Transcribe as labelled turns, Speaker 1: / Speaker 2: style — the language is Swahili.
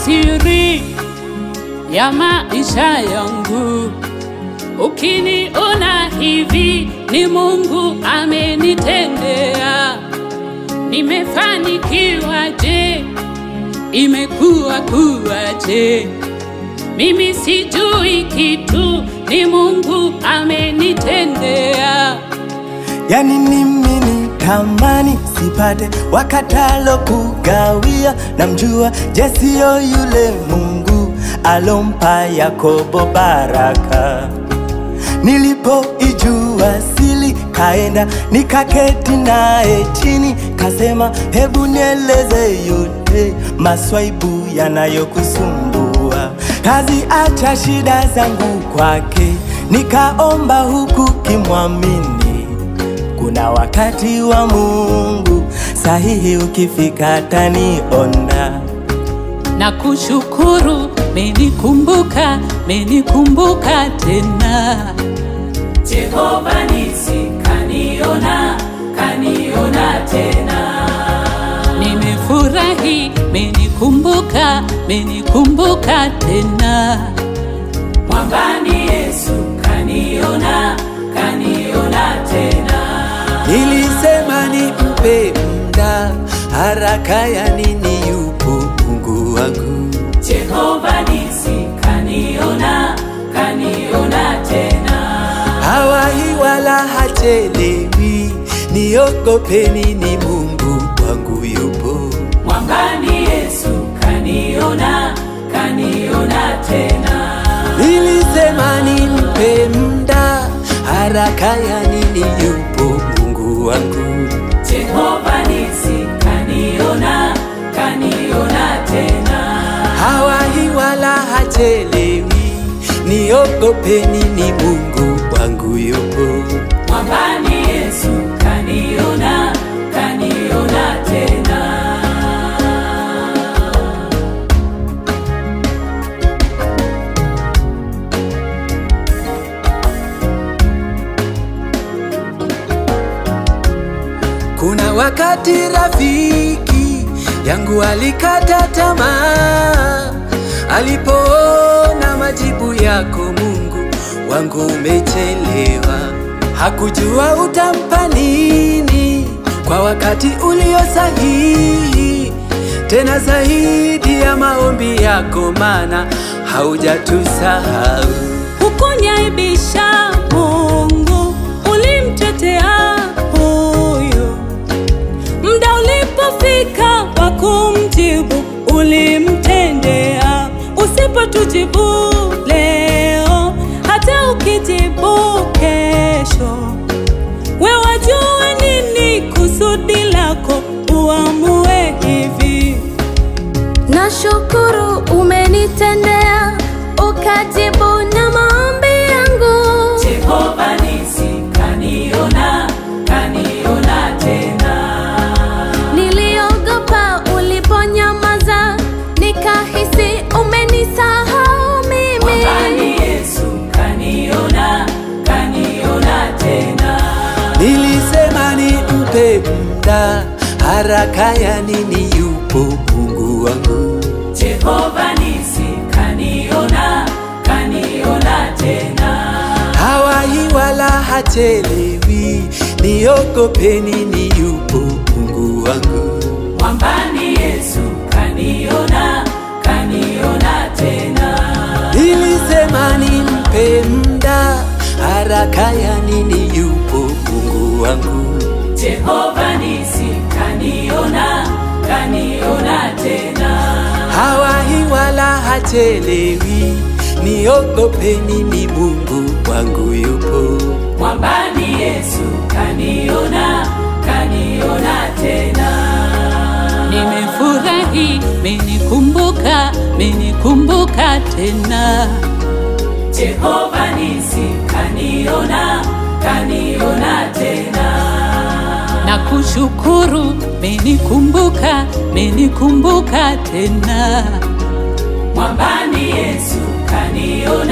Speaker 1: siri ya maisha yangu. Ukiniona hivi ni Mungu amenitendea. Nimefanikiwa je? Imekuwa kuwaje? Mimi sijui kitu, ni Mungu amenitendea.
Speaker 2: Yani mimi ni tamani sipate wakatalo kugawia, namjua Jesio yule Mungu alompa Yakobo baraka. Nilipoijua sili, kaenda nikaketi naye chini, kasema hebu nieleze yote maswaibu yanayokusumbua. Kazi acha shida zangu kwake, nikaomba huku kimwamini kuna wakati wa Mungu sahihi, ukifika taniona.
Speaker 1: na kushukuru, menikumbuka, menikumbuka tena. Jehova nisi kaniona, kaniona tena. Nimefurahi, menikumbuka, menikumbuka tena. Mwambani Yesu kaniona, kaniona tena.
Speaker 2: Nilisema nimpe muda, haraka ya nini? Yupo Mungu wangu.
Speaker 1: Jehova nisi kaniona, kaniona tena.
Speaker 2: hawahi wala hachelewi, niogopeni, ni Mungu wangu yupo.
Speaker 1: Mwambani Yesu kaniona, kaniona tena.
Speaker 2: Nilisema nimpe muda, haraka ya nini? Yupo Mungu wangu.
Speaker 1: Jehova nisi kaniona, kaniona tena.
Speaker 2: hawahi wala hachelewi, niogopeni, ni Mungu wangu yupo.
Speaker 1: Mwambani Yesu kaniona, kaniona tena.
Speaker 2: Kuna wakati rafiki yangu alikata tamaa alipoona majibu yako Mungu wangu umechelewa. Hakujua utampa nini kwa wakati ulio sahihi, tena zaidi ya maombi yako, maana haujatusahau.
Speaker 1: Hukunyaibisha Mungu, ulimtetea huyo. Muda ulipofika wa kumjibu, ulimtendea. Usipotujibu leo, hata ukijibu kesho, we wajua nini kusudi lako, uamue hivi.
Speaker 3: Nashukuru umenitendea, ukajibu na maombi yangu.
Speaker 1: Jehova nisi kaniona, kaniona tena.
Speaker 3: Niliogopa uliponyamaza, nikahisi umenisahau mimi.
Speaker 1: Mwambani Yesu kaniona, kaniona tena.
Speaker 2: Nilisema nimpe muda, haraka ya nini? Yupo Mungu wangu.
Speaker 1: Jehova nisi kaniona, kaniona tena.
Speaker 2: hawahi wala hachelewi, niogopeni, ni yupo Mungu wangu.
Speaker 1: Mwambani Yesu kaniona, kaniona tena.
Speaker 2: Nilisema nimpe muda, haraka ya nini? Yupo Mungu wangu.
Speaker 1: Jehova nisi kaniona, kaniona tena.
Speaker 2: hawahi wala hachelewi, niogopeni, ni Mungu wangu yupo.
Speaker 1: Mwambani Yesu kaniona, kaniona tena. Nimefurahi, menikumbuka, menikumbuka tena. Jehova nisi kaniona, kaniona tena. Na kushukuru, menikumbuka, menikumbuka tena. Mwambani Yesu kaniona